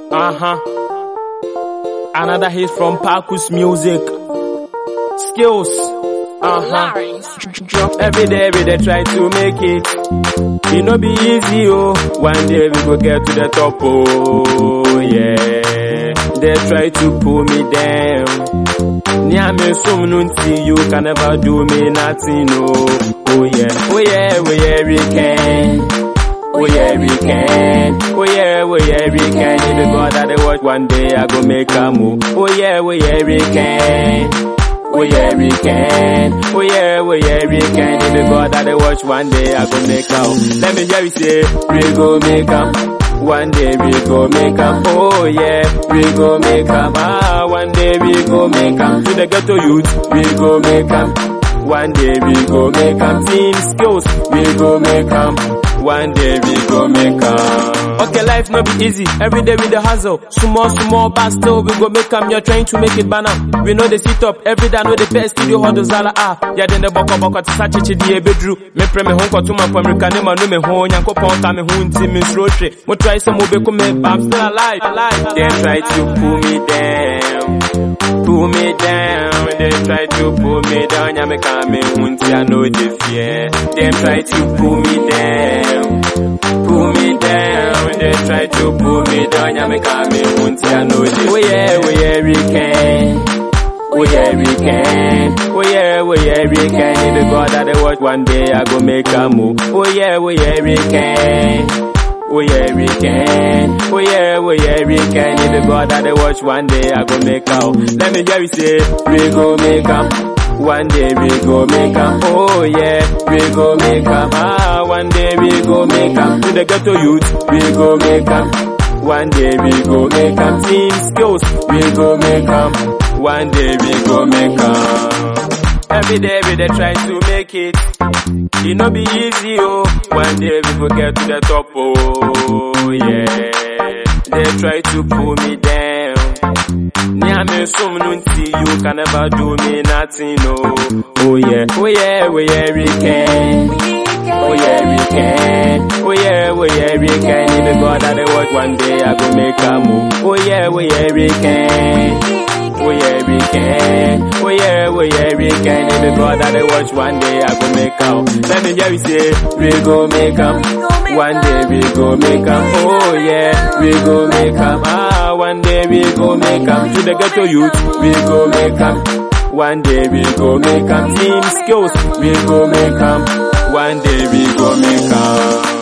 Uh huh. Another hit from Parkus Music. Skills. Uh huh. Every day we dey try to make it. It no be easy, oh. One day we go get to the top, oh yeah. They try to pull me down. Near me soon until you can never do me nothing, oh. Oh yeah, oh yeah, oh yeah, we can. Oh yeah, we can. Oh yeah, oh yeah, we can. If you God that they watch one day, I go make a move. Oh yeah, oh yeah, we can. Oh yeah, we can. Oh yeah, oh yeah, we can. If you God that they watch one day, I go make a move. Let me hear you say, we go make a one day we go make 'em, oh yeah, we go make 'em. Ah, one day we go make 'em. To the ghetto youth, we go make 'em. One day we go make 'em. Team skills, we go make 'em. One day we go make 'em. Okay, life no be easy. Every day with the hustle. Small, small, but still we go make 'em. You're trying to make it banner. We know they sit up every day. Know the best studio hot zala ah. Yeah, then the boko boko to such a chidi bedru. Me pre me home to my America. Ne no me home. Yanko pon ka me home team me sroche. Mo try some mo be come but I'm still alive. alive. They try to pull me down. Pull me down. They try to pull me down. Yeah, me come me home. I know the fear. They try to pull me down. Pull me down. They try to pull me down. Yeah, me come me home. I know the Oh yeah, oh yeah, we can. Oh yeah, we can. Oh yeah, oh yeah, we can. If the God that they watch one day, I go make a move. Oh yeah, oh yeah, we can. Oh yeah, we can. Oh yeah, oh yeah, we can. If the God that they watch one day, I go make out. Let me hear you say, we go make 'em. One day we go make 'em. Oh yeah, we go make 'em. Ah, one day we go make 'em. To the ghetto youth, we go make 'em. One day we go make 'em. Team skills, we go make 'em. One day we go make 'em. Every day we dey try to make it. It no be easy, oh. One day we go get to the top, oh yeah. They try to pull me down. Near me some nunti, you can never do me nothing, oh. Oh yeah, oh yeah, oh yeah, we can. Oh yeah, we can. Oh yeah, oh yeah, we can. If the God that they watch one day, I go make a move. Oh yeah, oh yeah, we can. Oh yeah, we can. Oh yeah, oh yeah, we can. If the God that they watch one day, I go make out. Let me hear you say, we go make 'em. One day we go make 'em. Oh yeah, we go make 'em. Ah, one day we go make 'em. To the ghetto youth, we go make 'em. One day we go make 'em. Team skills, we go make 'em. One day we go make 'em.